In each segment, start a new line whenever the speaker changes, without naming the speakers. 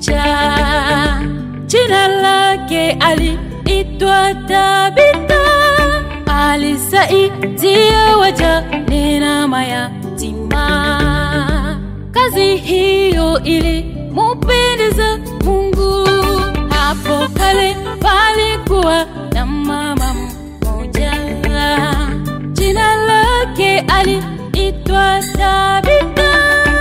mmoja, jina lake aliitwa Tabitha, alisaidia wajane na mayatima. Kazi hiyo ilimpendeza Mungu. Hapo kale palikuwa na mama mmoja, jina lake aliitwa Tabitha,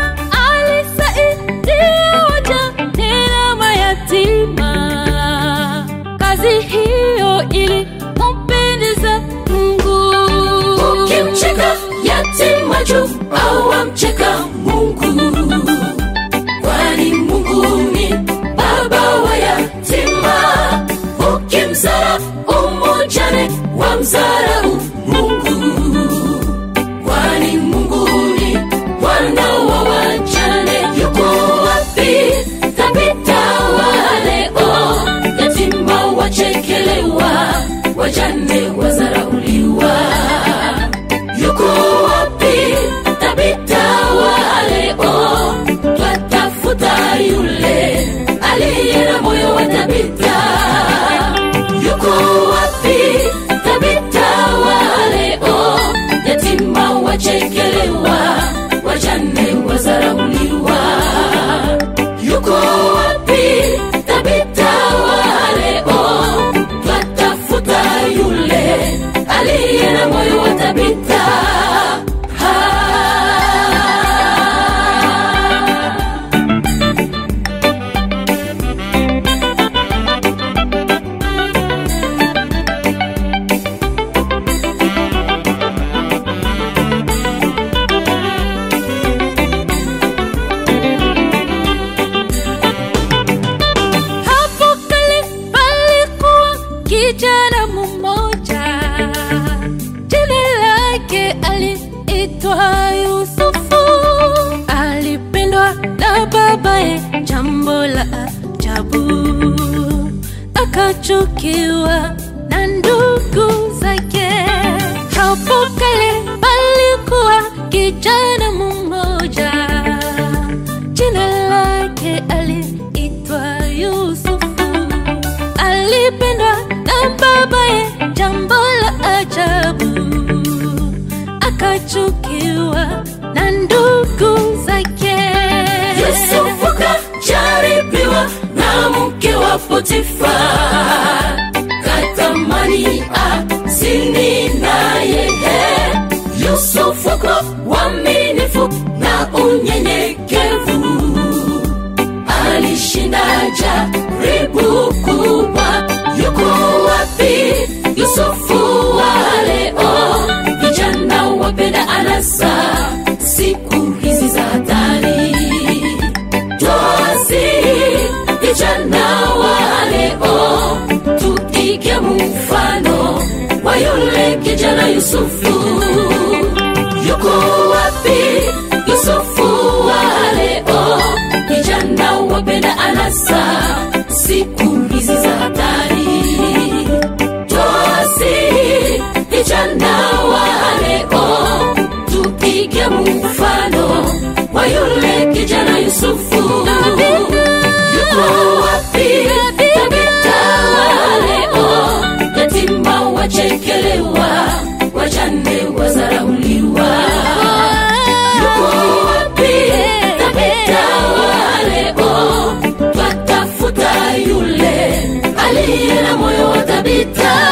alisaidia wajane na mayatima. Kazi hiyo ilimpendeza Mungu.
Ukimcheka yatima juu au wamcheka Mungu, kwani Mungu ni baba wa yatima. Ukimdharau mjane wamdharau Mungu, kwani Mungu ni Bwana wa wajane. Yuko wapi Tabitha wa leo? Yatima wachekelewa, wajane wazarauliwa yuko wapi Tabitha wa leo? Twatafuta yule aliye na moyo wa Tabitha. Yuko wapi Tabitha wa leo? Yatima wachekelewa, wajane wazarauliwa. Yuko wapi Tabitha wa leo? Twatafuta yule aliye na moyo wa Tabitha. Ah.
Hapo kale palikuwa kijana mmoja, jina lake aliitwa Yusufu. Alipendwa na babaye, jambo la ajabu, akachukiwa na ndugu zake. Hapo kale palikuwa kijana mmoja jina lake aliitwa Yusufu, alipendwa na babaye, jambo la ajabu, akachukiwa na ndugu zake.
Yusufu kajaribiwa na mke wa Potifa, katamani azini naye. Yusufu kwa uaminifu na unyenyekevu alishinda jaribu kubwa. Yuko wapi Yusufu wa leo? Vijana wapenda anasa siku hizi za hatari tosi vijana wa leo tuige mfano wa yule kijana Yusufu. Yuko wapi Yusufu wa leo? Vijana wapenda anasa siku hizi za hatari tosi vijana wa leo tupige mfano wa yule kijana Yusufu. Yuko wapi Tabitha wa leo? Yatima wachekelewa, wajane wazarauliwa. Yuko wapi Tabitha wa leo? Twatafuta yule aliye na moyo wa Tabitha.